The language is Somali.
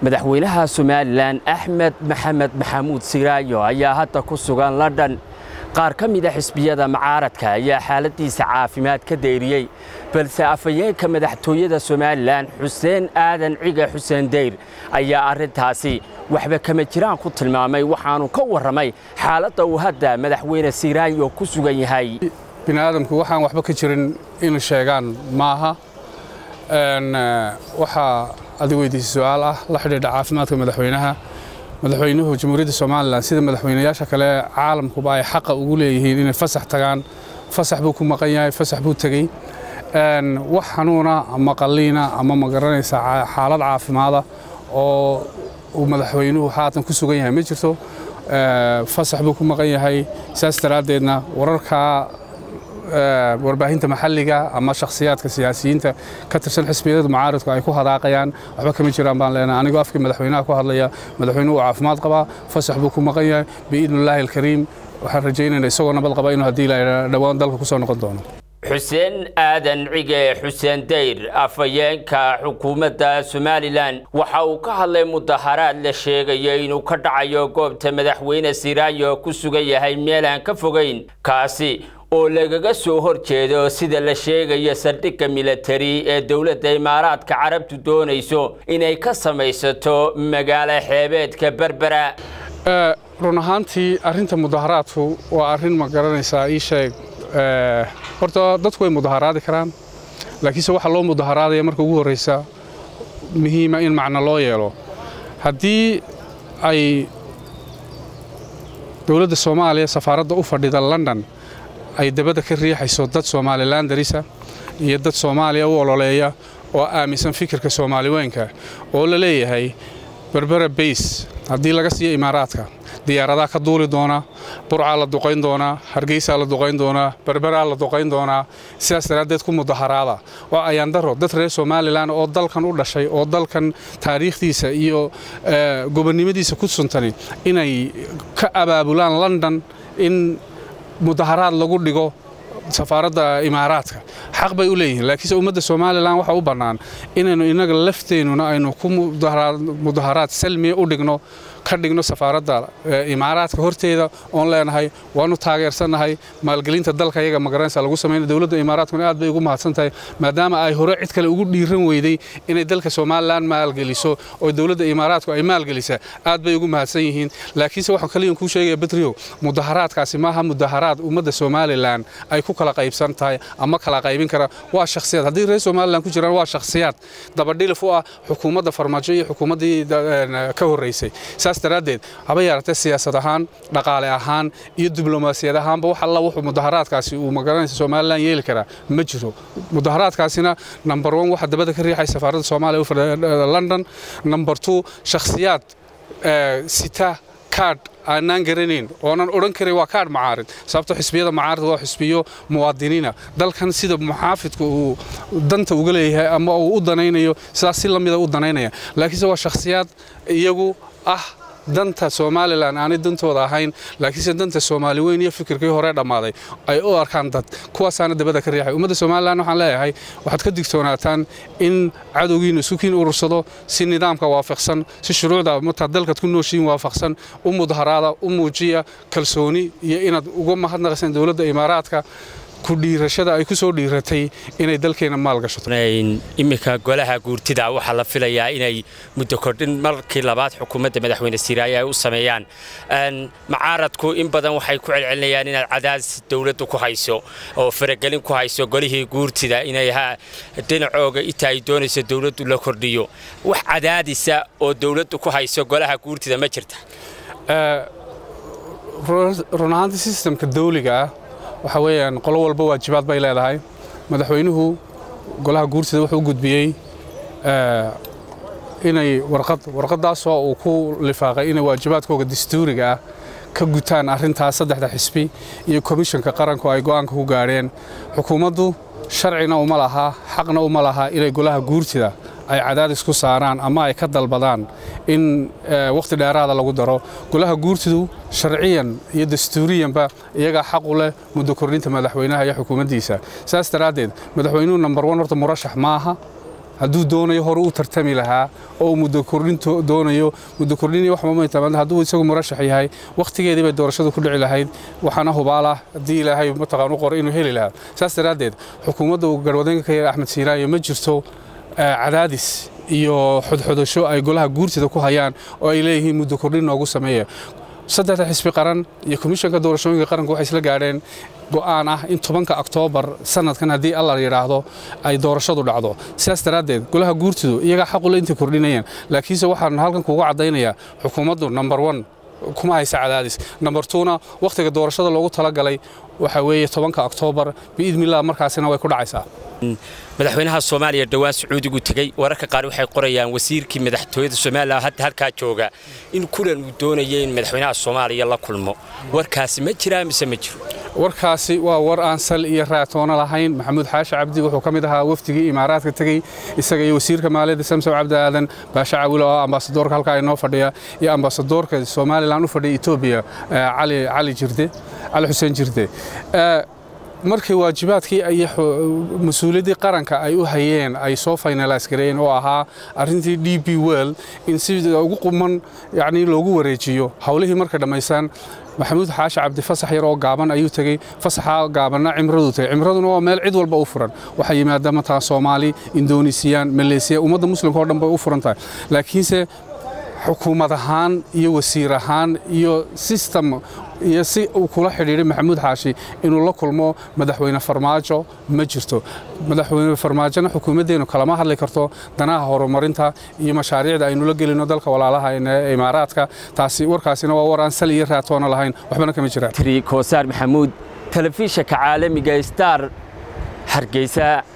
madaxweynaha somalilan axmed maxamed maxamuud siraayo ayaa hadda ku sugan london qaar ka mida xisbiyada macaaradka ayaa xaaladiisa caafimaad ka dayriyey balse afhayeenka madaxtooyada somalilan xuseen aadan ciga xuseen dayr ayaa arrintaasi waxba kama jiraan ku tilmaamay waxaanu ka warramay xaaladda uu hadda madaxweyne siraayo ku sugan yahay bini'aadamku waxaan waxba ka jirin in sheegaan maaha waxaa adi weydiisay su-aal ah la xidhiidha caafimaadka madaxweynaha madaxweynuhu jamhuuriyadda somalilan sida madaxweynayaasha kale caalamkuba ay xaqa ugu leeyihiin inay fasax tagaan fasax buu ku maqan yahay fasax buu tegey wax xanuuna ama qalliina ama ma garanaysa xaalad caafimaada oo uu madaxweynuhu haatan ku sugan yahay ma jirto fasax buu ku maqan yahay saas daraaddeedna wararkaa warbaahinta maxalliga ama shakhsiyaadka siyaasiyiinta ka tirsan xisbiyada mucaaradku ay ku hadaaqayaan waxba kama jiraan baan leenahay anigoo afkii madaxweynaha ku hadlaya madaxweynuhu uu caafimaad qabaa fasax buu ku maqan yahay biidnillaahi alkariim waxaan rajaynaynaa isagoo nabad qaba inuu haddii la dhowaan dalka ku soo noqon doono xuseen aadan cige xuseen dayr afhayeenka xukuumadda somalilan waxa uu ka hadlay mudaharaad la sheegayo inuu ka dhacayo goobta madaxweyne siraayo ku sugan yahay meel aan ka fogayn kaasi oo lagaga soo hor jeedo sida la sheegayo saldhigga militari ee dowladda imaaraadka carabtu doonayso inay ka samaysato magaalo xeebeedka berbera run ahaantii arrinta mudaharaadku waa arrin ma garanaysaa ii sheeg horta dadku way mudaharaadi karaan laakiinse waxaa loo mudaharaadaya marka ugu horraysa muhiima in macno loo yeelo haddii ay dowladda soomaaliya safaaradda u fadhida london ay dabadda ka riixayso dad somalilan darisa iyo dad soomaaliya u ololeeya oo aaminsan fikirka soomaaliweynka oo la leeyahay berbera bays haddii laga siiyo imaaraadka diyaaradaa ka duuli doonaa burcaa la duqayn doonaa hargeysaa la duqayn doonaa berberaa la duqayn doonaa sidaas daraaddeed ku mudaharaada waa ayaandaro dad reer somalilan oo dalkan u dhashay oo dalkan taariikhdiisa iyo gobonnimadiisa ku suntani inay ka abaabulaan london in mudaharaad lagu dhigo safaaradda imaaraadka xaq bay u leeyihiin laakiinse ummadda somalilan waxaa u bannaan inaynu innaga lafteennuna aynu ku mudaharaad salmiya u dhigno ka dhigno safaaradda imaaraadka horteeda oon leenahay waanu taageersannahay maalgelinta dalka iyaga magaranaysa lagu samayna dowladda imaaraadkuna aad bay ugu mahadsan tahay maadaama ay hore cid kale ugu dhiiran weyday inay dalka somalilan maalgeliso oo dowladda imaaraadku ay maalgelisa aad bay ugu mahadsan yihiin laakiinse waxaan kaliyan kuu sheegaya badriyo mudaharaadkaasi maaha mudaharaad ummadda somalilan ay ku kala qaybsan tahay ama kala qaybin kara waa shakhsiyaad haddii reer somalilan ku jiraan waa shakhsiyaad dabadhilif u ah xukuumadda farmaajo iyo xukuumaddii ka horraysay saas daraaddeed haba yaaratee siyaasad ahaan dhaqaale ahaan iyo diblomaasiyad ahaanba wax alla wuxuu mudaharaadkaasi uu magaranaysa somalilan yeeli karaa ma jiro mudaharaadkaasina number one waxa dabada ka riixay safaaradda soomaaliya u fadhida london number two shakhsiyaad sita kaadh aanaan garanayn oonan odhan karin waa kaadh macaarid sababto xisbiyada macaarid waa xisbiyo muwaadiniina dalkan sida muxaafidku uu danta uga leeyahay ama uu u danaynayo sidaas si la mida u danaynaya laakiinse waa shakhsiyaad iyagu ah danta somalilan aanay dantooda ahayn laakiinse danta soomaali weyn iyo fikirkii hore dhammaaday ay u arkaan dad kuwaasaana dabada ka riixay ummadda somalilan waxaan leeyahay waxaad ka digtoonaataan in cadowgiinu isukiin urursado si nidaamka waafaqsan si shuruucda martaad dalkaad ku nooshiin waafaqsan u mudaharaada u muujiya kalsooni iyo inaad uga mahadnaqaysaan dowladda imaaraadka ku dhiirashada ay ku soo dhiiratay inay dalkeena maal gashato iminka golaha guurtida waxaa la filayaa inay muddo kordhin markii labaad xukuumadda madaxweyne siraayo ay u sameeyaan macaaradku in badan waxay ku celcelinayaan inaad cadaadis dowladdu ku hayso oo faragelin ku hayso golihii guurtida inay dhinacooga inta ay doonayso dowladdu la kordhiyo wax cadaadisa oo dowladdu ku hayso golaha guurtida ma jirta run ahaantii sistamka dawliga ah waxa weeyaan qolo walba waajibaad bay leedahay madaxweynuhu golaha guurtida wuxuu u gudbiyey inay warqad warqaddaasoo uu ku lifaaqay inay waajibaadkooga dastuuriga ah ka gutaan arrintaas saddexda xisbi iyo komishanka qaranku ay go'aanka ku gaadheen xukuumaddu sharcina uma laha xaqna uma laha inay golaha guurtida ay cadaadis ku saaraan ama ay ka dalbadaan in wakhti dheeraada lagu daro golaha guurtidu sharciyan iyo dastuuriyanba iyagaa xaq u leh muddo kordhinta madaxweynaha iyo xukuumaddiisa saas daraaddeed madaxweynuhu number one horta murashax ma aha hadduu doonayo hore u tartami lahaa oo uu muddo kordhin doonayo muddo kordhin wax mamay hadduu isagu murashax yahay wakhtigeedii bay doorashadu ku dhici lahayd waxaana hubaalah haddii ilaahay mataqaan u qoro inuu heli lahaa saas daraaddeed xukuumadda uu garwadeenka ka yahay axmed siiraayo ma jirto cadaadis iyo xodxodasho ay golaha guurtida ku hayaan oo ay leeyihiin muddo kordhin noogu sameeya saddexda xisbi qaran iyo komishanka doorashooyinka qaranku waxay isla gaadheen go'aan ah in tobanka oktoobar sanadkan haddii alla yidhaahdo ay doorashadu dhacdo sidaas daraaddeed golaha guurtidu iyagaa xaqule intay kordhinayaan laakiinse waxaan halkan kuuga caddaynayaa xukuumaddu number one kuma haysa cadaadis number twona wakhtiga doorashada loogu talagalay waxaa weeye tobanka oktoobar biidnillah markaasina way ku dhacaysaa madaxweynaha soomaaliya dhowaan sacuudigu tegey wararka qaar waxay qorayaan wasiirkii madaxtooyada somalilan hadda halkaa jooga in kulan uu doonaya in madaxweynaha soomaaliya la kulmo warkaasi ma jiraa mise ma jiro warkaasi waa war aan sal iyo raatoono lahayn maxamuud xaashi cabdi wuxuu ka mid ahaa wafdigii imaaraadka tegey isaga iyo wasiirka maaliyadda samsow cabdi aadan baasha cawilo oo ambaasadoorka halkaa inoo fadhiya iyo ambaasadoorka somalilan u fadhiya etoobiya cali jirde cali xuseen jirde markii waajibaadkii iyo mas-uuliyaddii qaranka ay u hayeen ay soo finalaas gareeyeen oo ahaa arrintii d b well in sida ugu quman yacnii loogu wareejiyo howlihii markay dhammaystaan maxamuud xaashi cabdi fasax yar oo gaaban ayuu tegey fasaxa gaabanna cimraduu tegey cimraduna waa meel cid walba u furan waxaa yimaada mataa soomaali indoneesiyaan maleesiya ummadda muslimka oo dhan bay u furan tahay laakiinse xukuumad ahaan iyo wasiir ahaan iyo sistem iyo si uu kula xidhiidhay maxamuud xaashi inuu la kulmo madaxweyne farmaajo ma jirto madaxweyne farmaajona xukuumaddeennu kalama hadli karto danaha horumarinta iyo mashaariicda aynu la gelino dalka walaalaha ee imaaraadka taasi warkaasina waa war aan sal iyo raatoona lahayn waxbana kama jiraan koosaar maxamuud telefishanka caalamiga star hargeysa